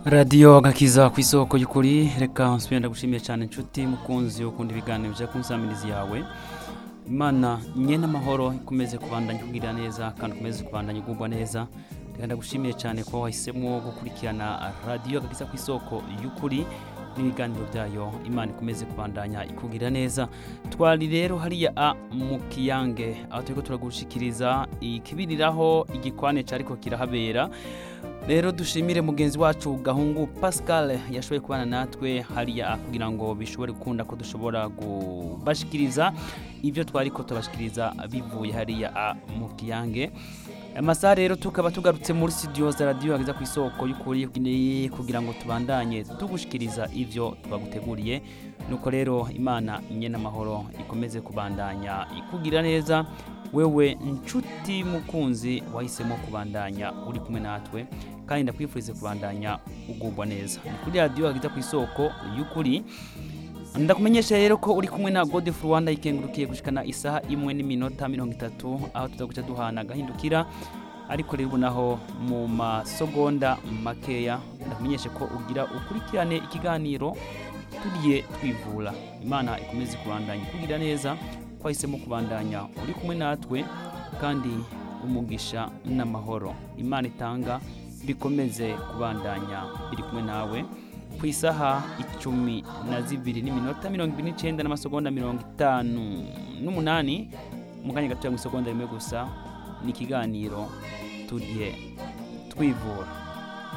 radiyo agakiza ku isoko y'ukuri reka nsubire ndagushimiye cyane inshuti mukunzi ukunda ibiganiro bya kunsamirizi yawe imana nye n'amahoro ikomeze kubandanya ikubwira neza kandi ukomeze kubandanya ugubwa neza reka ndagushimiye cyane kuba wahisemo gukurikirana radiyo agakiza ku isoko y'ukuri n'ibiganiro byayo imana ikomeze kubandanya ikubwira neza twari rero hariya a mu kiyange aho turiko turagushikiriza ikibiriraho igikwane cyariko kirahabera rero dushimire mugenzi wacu gahungu pascal yashoboye kubana natwe hariya kugira ngo bishobore gukunda ko dushobora kubashikiriza ibyo twari ko tubashikiriza bivuye hariya a mu kiyange amasaha rero tukaba tugarutse muri studio za radiyo hageza ku isoko y'ukuri kugira ngo tubandanye tugushikiriza ibyo twaguteguriye nuko rero imana nye n'amahoro ikomeze kubandanya ikugira neza wewe nshuti mukunzi wahisemo kubandanya uri kumwe natwe kandi ndakwifurize kubandanya ugubwa neza ni kuri radiyo hageza ku isoko y'ukuri ndakumenyesha rero ko uri kumwe na godefro rwanda ikengurukiye gushikana isaha imwe n'iminota mirongo itatu aho tuza guca duhana agahindukira ariko rero ubu naho mu masogonda makeya ndakumenyeshe ko ugira ukurikirane ikiganiro tugiye twivura imana ikomeze kubandanya ikugira neza twahisemo kubandanya uri kumwe natwe kandi umugisha n'amahoro imana itanga bikomeze kubandanya biri kumwe nawe ku isaha icumi na zibiri n'iminota mirongo ibiri n'icyenda n'amasegonda mirongo itanu n'umunani mu kanya gatoya mu isegonda rimwe gusa ni ikiganiro tugiye twivura